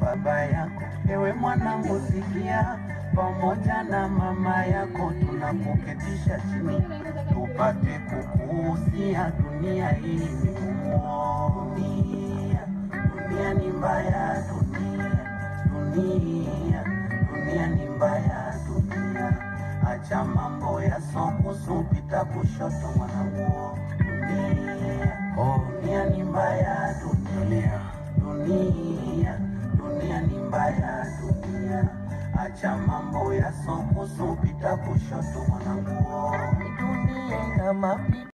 baba yako. Ewe mwanangu, sikia, pamoja na mama yako tunakuketisha chini, tupate kukuhusia. Dunia hii ni ngumu, dunia, dunia ni mbaya, dunia, dunia, dunia ni mbaya, dunia. Acha mambo ya sokusu, pita kushoto mwanangu, dunia, oh, dunia ni mbaya, dunia, dunia, dunia ni mbaya, dunia. Acha mambo ya sokusu, pita kushoto mwanangu, dunia ina mapito